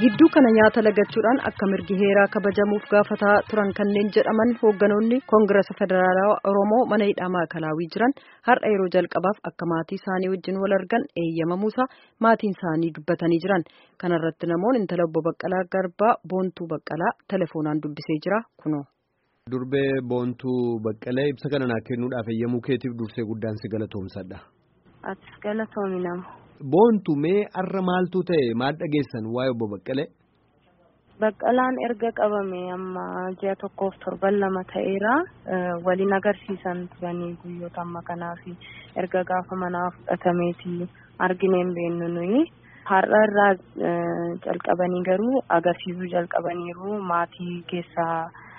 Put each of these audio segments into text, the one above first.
gidduu kana nyaata lagachuudhaan akka mirgi heeraa kabajamuuf gaafataa turan kanneen jedhaman hoogganoonni koongirasa federaalawaa oromoo mana hidhaa maakalaawii jiran har'a yeroo jalqabaaf akka maatii isaanii wajjin wal argan eeyyamamuusaa maatiin isaanii dubbatanii jiran kanarratti namoonni intala obbo Baqqalaa Garbaa Boontuu Baqqalaa telefoonaan dubbisee jira kunoo. Durbee Boontuu Baqqalee ibsa kana naa kennuudhaaf eeyyamuu keetiif dursee guddaan si galatoomsadha. Atis galatoomi nama. Boontu mee har'a maaltu ta'e maal dhageessan waa'ee obbo Baqqalee? Baqqalaan erga qabame amma ji'a tokkoof torban lama ta'eera waliin agarsiisan turanii guyyoota amma kanaaf erga gaafa manaa fudhatameeti argineen beennu nuyi. Har'a irraa jalqabanii garuu agarsiisuu jalqabaniiru maatii keessaa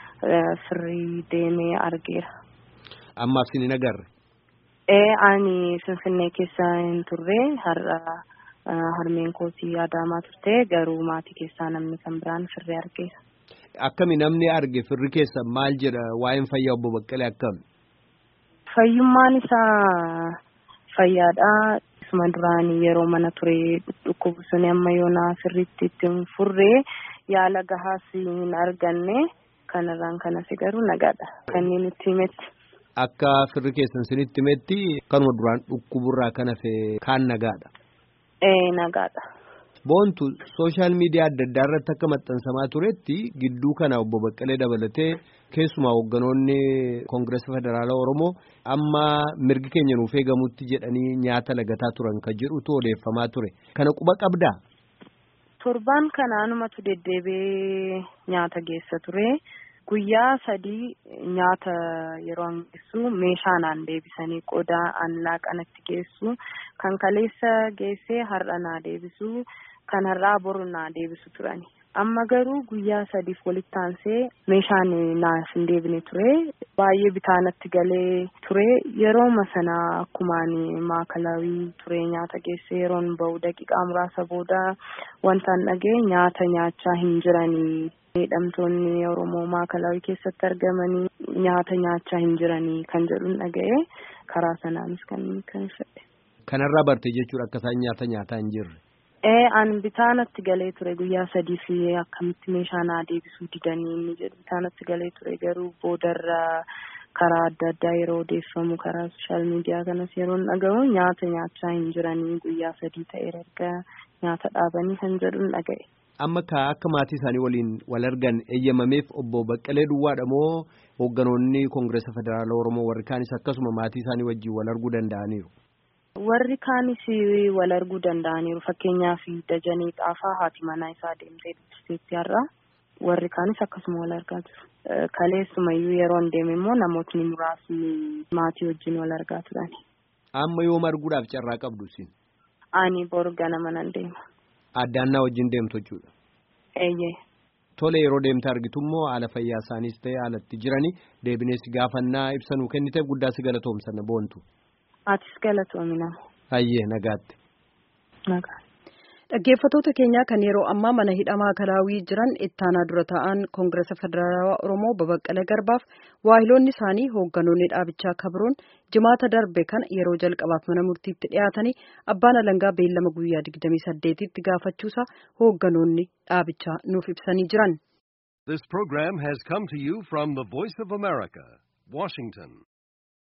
firii deemee argeera. Ammaaf sin hin agarre? Ee ani Finfinnee keessa hin turre har'a harmeen kootii Adaamaa turte garuu maatii keessaa namni kan biraan firri argeera. Akkami namni arge firri keessa maal jedha waa'een fayyaa obbo Baqqalee akkami? Fayyummaan isaa fayyaadha. Isuma duraan yeroo mana ture dhukkubu suni amma yoonaa sirriitti itti hin furree yaala gahaas hin arganne kanarraan kanas garuu nagaadha kanneen itti himetti. Akka firri keessan sinitti himetti kanuma duraan dhukkuburraa kan hafe kaan nagaadha. Ee nagaadha. Boontu sooshaal miidiyaa adda addaa irratti akka maxxansamaa turetti gidduu kana obbo Baqqalee dabalatee keessumaa hoogganoonni koongirasa federaalaa Oromoo amma mirgi keenya nuuf eegamutti jedhanii nyaata lagataa turan kan jedhutu odeeffamaa ture. Kana quba qabdaa? Torbaan kanaanumatu deddeebi'ee nyaata geessa ture. Guyyaa sadii nyaata yeroo geessu meeshaa naan deebisanii qodaa an laaqanatti geessu kan kaleessa geessee har'a naa deebisu kan har'aa boru naa deebisu turani. Amma garuu guyyaa sadiif walitti aansee meeshaan naaf hin deebine ture. Baay'ee bitaanatti galee ture. Yeroo sana akkumaan maakalaawii ture nyaata geesse yeroon bahu daqiiqaa muraasa booda wantaan dhagee nyaata nyaachaa hin jiranii. Miidhamtoonni Oromoo maakalaawii keessatti argamanii nyaata nyaachaa hin jiranii kan jedhuun dhaga'ee karaa sanaanis kan kan fedhe. Kanarraa barte jechuudha akka isaan nyaata nyaataa hin jirre. Ee an bitaanatti galee ture guyyaa sadii fi akkamitti meeshaa naa deebisuu didanii inni jedhu bitaanatti galee ture garuu boodarraa karaa adda addaa yeroo odeeffamu karaa sooshaal miidiyaa kanas yeroo dhaga'u nyaata nyaachaa hin jiranii guyyaa sadii ta'eera erga nyaata dhaabanii kan jedhuun dhaga'e. Amma akka maatii isaanii waliin wal argan eeyyamameef obbo Baqqalee Duwwaadha moo hoogganoonni Koongirasa Federaalaa Oromoo warri kaanis akkasuma maatii isaanii wajjin wal arguu danda'aniiru? Warri kaanis wal arguu danda'aniiru fakkeenyaaf Dajanee Xaafaa haati manaa isaa deemtee dubbisteetti har'a warri kaanis akkasuma wal argaa jiru. Kaleessumayyuu yeroo hin deeme immoo namootni muraasni maatii wajjin wal argaa turani. Amma yoom arguudhaaf carraa qabdu isin? Ani boru ganama nan deema. Addaannaa wajjin deemtu jechuudha. Eeyyee. Tole yeroo deemte argitu immoo haala fayyaa isaaniis ta'e haalatti jiranii deebinees gaafannaa ibsa nuu kenniteef guddaa si galatoomsanna boontu. Atis galatoomi nama. Hayyee nagaatti. Nagaa. Dhaggeeffattoota keenyaa kan yeroo ammaa mana hidhaa maakalaawii jiran ittaanaa dura ta'an koongirasa federaalawaa Oromoo Babaqqalee Garbaaf waahiloonni isaanii hoogganoonni dhaabichaa kabroon jimaata darbe kana yeroo jalqabaaf mana murtiitti dhiyaatanii abbaan alangaa beellama guyyaa 28tti gaafachuusaa hoogganoonni dhaabichaa nuuf ibsanii jiran. This program has come to you from the Voice of America, Washington.